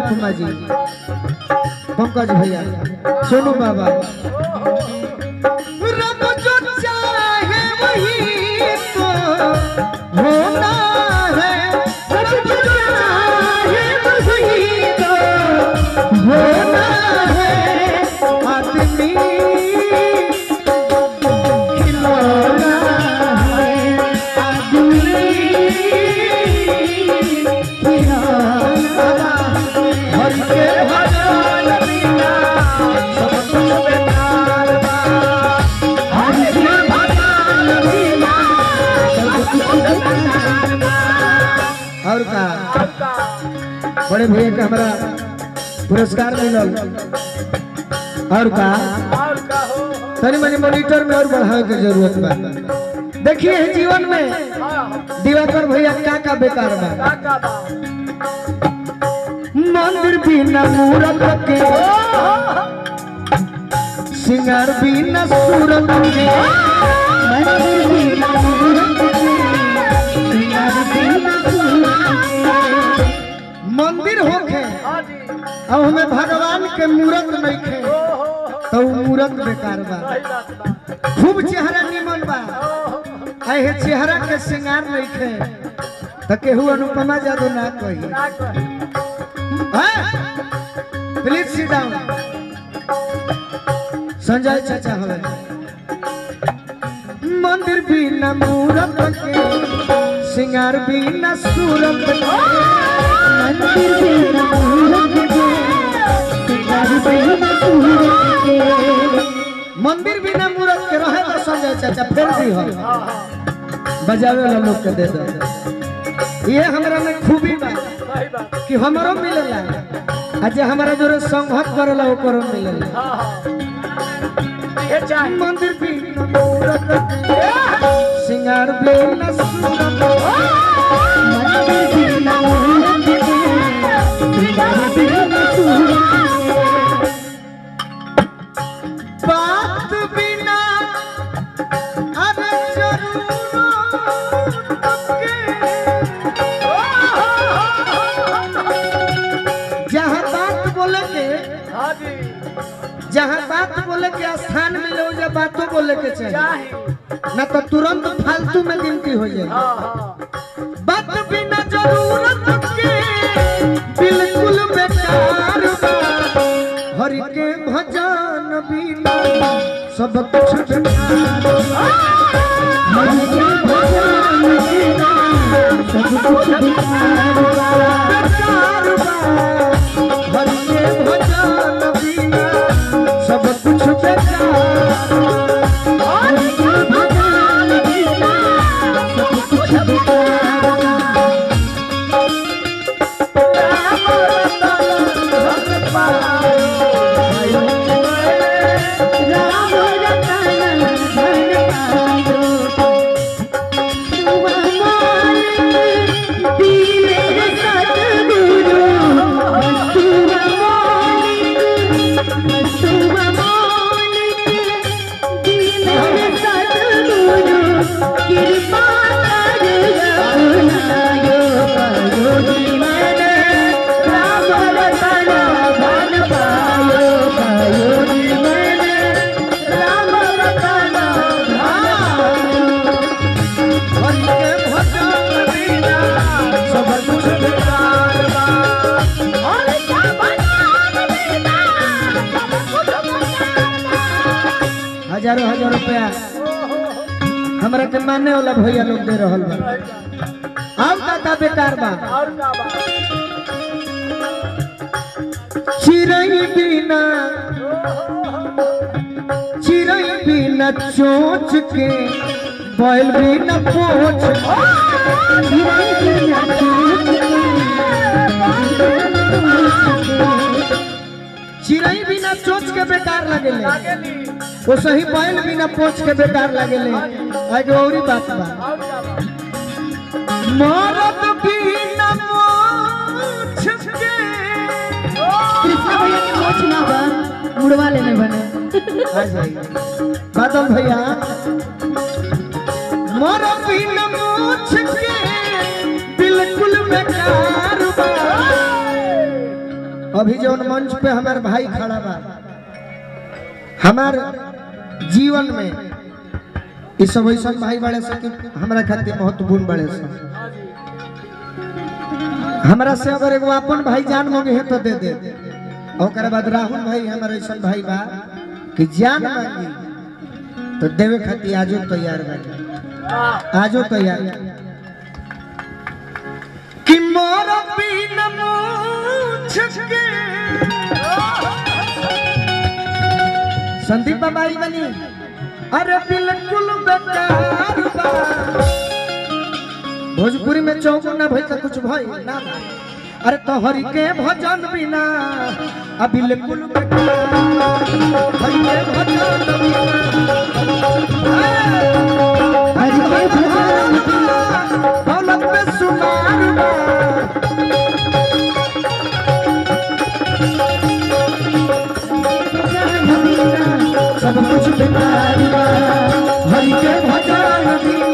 अनुपमा जी पंकज भैया सोनू बाबा रब जो चाहे वही तो होना है रब जो चाहे वही तो होना है आदमी खिलौना है आदमी खिलौना हर के भजन बिना सब कुछ बेकार बा हर के भजन बिना सब कुछ बेकार बा और का बड़े भैया के हमारा पुरस्कार मिलल और का और का हो तनी मनी मॉनिटर में और बढ़ावे के जरूरत बा देखिए है जीवन में हाँ दिवाकर भैया का का बेकार बा का का बा मंदिर बिना मूरत के सिंगार बिना सूरत के मंदिर बिना मूरत के सिंगार बिना सूरत के मंदिर होखे हाँ जी अब हमें भगवान के मूरत नहीं खे ओ हो हो तो उ मूरत बेकार बा सही बात बा खूब चेहरा निमन बा ओ हो अहे चेहरा के श्रृंगार नहीं खे तो केहू अनुपमा जादू ना कही ना कहे प्लीज सिट डाउन संजय चाचा हवे मंदिर बिना मूरत के सिंगार बिना सूरत के मंदिर बिना मूरत के सिंगार बिना सूरत के मंदिर बिना मूरत के रहे तो संजय चाचा फिर भी हो हाँ हाँ बजावे वाला लोग के दे दो ये हमरा में खूबी बा सही बात कि हमरो मिलेला आ जे हमारा जोरे संघत करेला ओकरो मिलेला हाँ हाँ ये चाहे मंदिर भी मूरत के, सिंगार भी न सूरत मंदिर भी न मूरत के, सिंगार भी न सूरत बात बिना अरे जरूरत के जहाँ बात बोले के हाँ जी जहाँ बात बोले के स्थान मिले हो जाए बातों बोले के चाहिए चाहे न तो तुरंत फालतू में गिनती हो जाए हाँ हाँ बात बिना जरूरत के बिल्कुल बेकार बा हरि के भजन बिना सब कुछ बेकार बा। हरि के भजन बिना सब कुछ बेकार बा। बेकार बा। हरि के भजन बिना सब कुछ बेकार बा। हरि के भजन बिना सब कुछ बेकार बा। राम रतन धन पायो दीने सतगुरु बसुव मौलिक बसुव मौलिक दीने सतगुरु कृपा कर अपनायो पायो जीवन राम रतन धन पायो पायो जीवन राम रतन धन पायो हरि के भजन बिना सब कुछ बेकार बा हरि के भजन बिना सब कुछ बेकार बा हजारों हजार रुपया हमरा के माने वाला भैया लोग दे रहल बा अब का का बेकार बा और का बा चिरई बिना चिरई बिना चोच के बैल बिना पोछ चिरई बिना चोच के चिरई बिना चोच के बेकार लगेले लागेली वो सही बैल बिना पोछ के बेकार लगेले आगे औरी बात बा और का बा मरद बिना मोछ के कृष्णा भैया के मोछ ना बा मुड़वा लेने बने आ जाइए बादल भैया मोर बिन मूछ के बिल्कुल बेकार बा अभी जौन मंच पे हमार भाई खड़ा बा हमार जीवन में ई सब ऐसा भाई बड़े से कि हमरा खातिर महत्वपूर्ण बड़े से हमरा से अगर एगो अपन भाई जान मांगे है तो दे दे ओकर बाद राहुल भाई हमारे ऐसा भाई बा कि जान मांगी तो देवे खातिर आजो तैयार बा आजो तैयार कि मोर बिन मूछ के संदीप बाबा आई बनी अरे बिल्कुल बेकार बा भोजपुरी में चौगुना भई त कुछ भई ना भई। अरे तो हरि के भजन बिना आ बिल्कुल बेकार बा। हरि के भजन बिना हरि के भजन दौलत में सुनार बा सब कुछ बेकार बा हरि के भजन बिना